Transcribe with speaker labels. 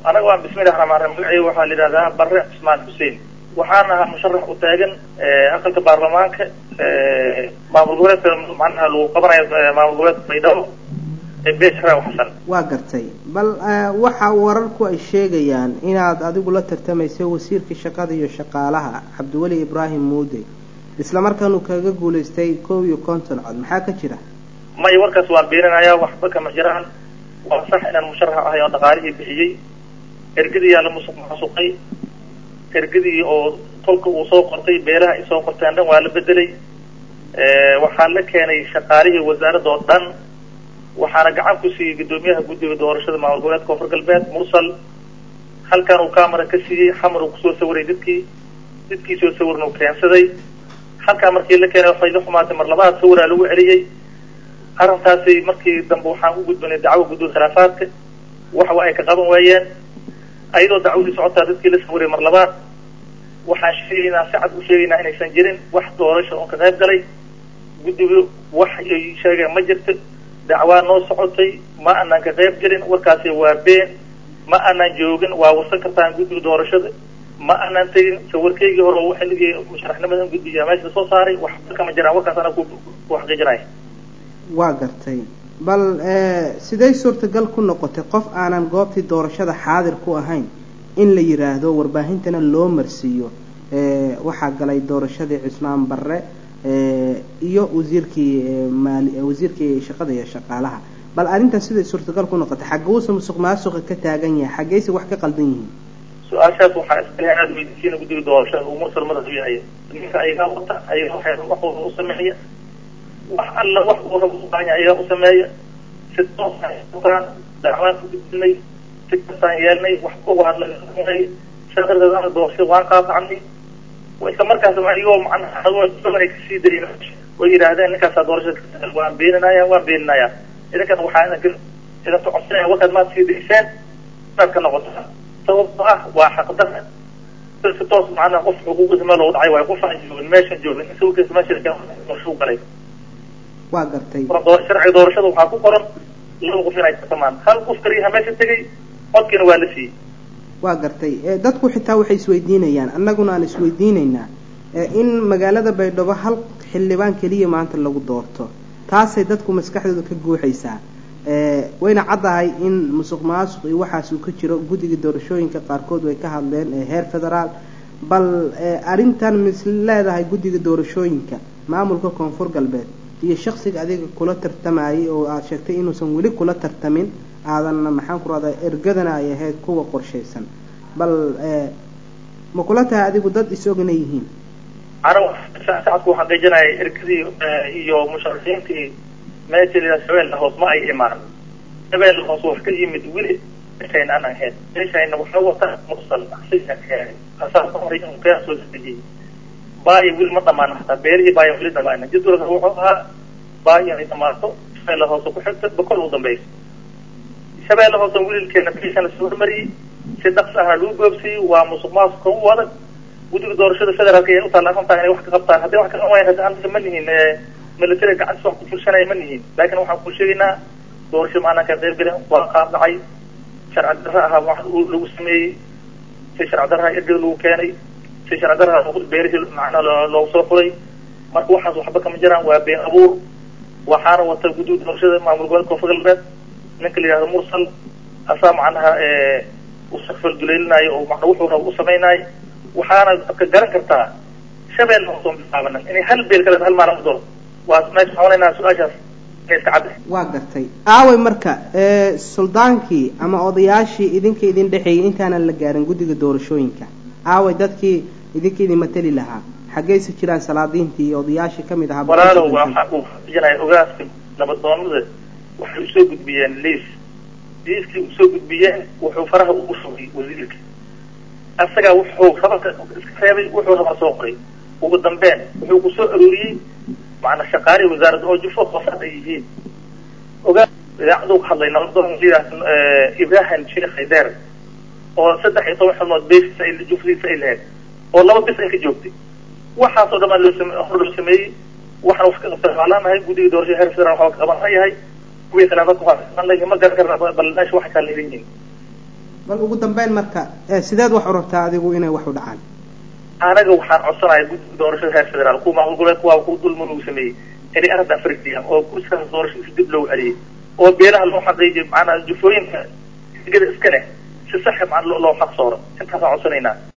Speaker 1: anaga waa bismillahi raxmaan raxiim magacayga waxaa la yidhahdaa barre cismaan xuseen waxaan ahaa musharax u taagan aqalka baarlamaanka maamul goboleedka macnaha lagu qabanayo maamul goboleedka baydhabo ee beesharaw xasan
Speaker 2: waa gartay bal waxa wararku ay sheegayaan inaad adigu la tartamayso wasiirka shaqada iyo shaqaalaha cabdiweli ibraahim muude isla markaanu kaga guulaystay kow iyo konton cod maxaa ka jira
Speaker 1: may warkaas waan beeninayaa waxba kama jiraan waa sax inaan musharax ahay oo dhaqaalihii bixiyey ergadii yaa la musuq maasuqay ergadii oo tolka uu soo qortay beelaha ay soo qorteen dhan waa la bedelay waxaa la keenay shaqaalihii wasaaradda oo dhan waxaana gacan ku siiyey guddoomiyaha guddiga doorashada maamul goboleedka koonfur galbeed mursal halkan uu camera ka siiyey xamar uu kusoo sawiray dadkii dadkii soo sawirna uu keensaday halkaa markii la keenay waxay la xumaatay mar labaad sawiraa lagu celiyey arrintaasi markii dambe waxaan u gudbinay dacwo guddiga khilaafaadka waxa ay ka qaban waayeen ayadoo dacwadii socotaa dadkii la sawiray mar labaad waxaan sheegaynaa si cad u sheegaynaa inaysan jirin wax doorasha oon ka qayb galay guddigu wax ay sheegeen ma jirto dacwaa noo socotay ma aanan ka qayb gelin warkaasi waa been ma aanan joogin waa warsan kartaan guddiga doorashada ma aanan tegin sawirkaygii hore oo xilligii musharaxnimadan guddiga meesha soo saaray waxba kama jiraan warkaas ana ku xaqiijinaya
Speaker 2: waa gartay bal siday suurtagal ku noqotay qof aanan goobtii doorashada xaadir ku ahayn in la yidhaahdo warbaahintana loo marsiiyo waxaa galay doorashadii cismaan barre iyo wasiirkii maali wasiirkii shaqada iyo shaqaalaha bal arrintan siday suurtagal ku noqotay xaguusa musuq maasuqa ka taagan yahay xaggeyse wax ka qaldan yihiin
Speaker 1: su-aashaas waxaa iskale aada weydiisiina guddiga doorashada uu mursal madax u yahay ninka ayagaa wata ayaga waxay waxooda u sameeya wax alla wax uu rabo u baahan yahay ayagaa u sameeya si toosaan dacwaan ku gudbinay si kastaan yeelnay waxba waa laga saa darteed ana doorashada waan qaadacnay isla markaas ayagoo macnaha ay kasii dayin oo yidhaahdeen ninkaasaa doorashada waan beeninaya waan beeninaya idinkan waxaa idinka idinka codsanaya warkaad maad sii dayseen inaad ka noqotaa sababto ah waa xaqdara si toos macnaha qof xuquuqdiisa meel loogu dhacay waayo qof aan joogin meeshan joogin sawirkiisa meesha galay
Speaker 2: waa gartay
Speaker 1: sharciga doorashada waxaa ku qoran laba qof inay tartamaan hal qof kaliyaha meesha tegay codkiina waa la siiyey
Speaker 2: waa gartay dadku xitaa waxay isweydiinayaan annaguna aan isweydiinaynaa in magaalada baydhabo hal xildhibaan keliya maanta lagu doorto taasay dadku maskaxdooda ka guuxaysaa wayna caddahay in musuq maasuq iyo waxaas uu ka jiro guddiga doorashooyinka qaarkood way ka hadleen heer federaal bal arrintan mis leedahay guddiga doorashooyinka maamulka koonfur galbeed iyo shaksiga adiga kula tartamayay oo aada sheegtay inuusan weli kula tartamin aadanna maxaan ku rahdaa ergadana ay ahayd kuwa qorshaysan bal ma kula tahay adigu dad is-ogna yihiin
Speaker 1: anigu sacadku waxaan qeejinaya ergadii iyo musharaxiintii meesha la shabeelle hoos ma ay imaan shabeelle hoos wax ka yimid weli meeshayn aan ahayn meeshayna waxa wata mursal asaas horay inuu kaa soo dejiyey baayo weli ma dhamaan hataa beerihii baayo weli dhamaana jadwalka wuxuu ahaa baayo inay dhamaato shabeelle hoose ku xigta bakol u dambaysa shabeelle hoose wiilkeena bishan lasoo hormariyey si dhaqsi ahna lagu goobsiiyey waa musuq maasuqa u adag guddiga doorashada federaalka ay utaalla arrintaa inay wax ka qabtaan hadday wax ka qaban wayan hadda anaga ma nihin militariga gacantiisa wax ku fulshanaya ma nihin laakiin waxaan ku sheegaynaa doorasho maanaan ka qayb gelin waa qaab dhacay sharci darra ahaa wax lagu sameeyey si sharci darraha ergada lagu keenay si sharci darraha beerihii macnaa loogu soo furay marka waxaas waxba kama jiraan waa been abuur waxaana wata guddiga doorashada maamul goboleedka koonfur galbeed ninka la yihahdo mursal asaa macnaha usafal duleelinayo oo macna wuxuu rabo u samaynayo waxaana ka garan kartaa shabeelle hoosoo bilaabanan inay hal beel kale hal maalin u doro waa meesha xawanaynaa su-aashaas inay iska cadda
Speaker 2: waa gartay aaway marka suldaankii ama odayaashii idinka idin dhexeeyay intaanan la gaarin guddiga doorashooyinka aaway dadkii idinka idin mateli lahaa xaggeyse jiraan salaadiintii iyo odayaashii kamid ahaa
Speaker 1: walaalow waxa uu xaqiijinaya ogaaska nabadoonada waxay usoo gudbiyeen liis liiskii usoo gudbiyeen wuxuu faraha ugu shugay wasiirka asagaa wuxuu rabanka iska reebay wuxuu rabaa soo qoray ugu dambeyn wuxuu ku soo arooriyey macnaa shaqaalihii wasaaradda oo jufo hoosaad ay yihiin ogaa idaacaduu ka hadlay nabadoon ibrahim sheekh haydeer oo saddex iyo toban xubnood beesiisa ay jufadiisa ay lahayd oo laba bis ay ka joogtay waxaasoo dhan loo hor loo sameeyey waxaan wax ka qabta maalaanahay guddiga doorashada heer federal waxaa ka qaban yahay kuwii khilaafaadka waxaa qaban layihin ma garan karna bal meesha waxay kala leeyihiin
Speaker 2: bal ugu dambeyn marka sideed wax u rabtaa adigu inay wax u dhacaan
Speaker 1: anaga waxaan codsanaya guddiga doorashada heer federaal kuwa maamul goboleedka waa ku dulman uu sameeyey inay arrintan farigtiyaan oo kursigaas doorashadiisa dib loo celiyay oo beelaha loo xaqiijiyo macnaa jufooyinka gada iska leh si sax macna loo xaq sooro intaasaan codsanaynaa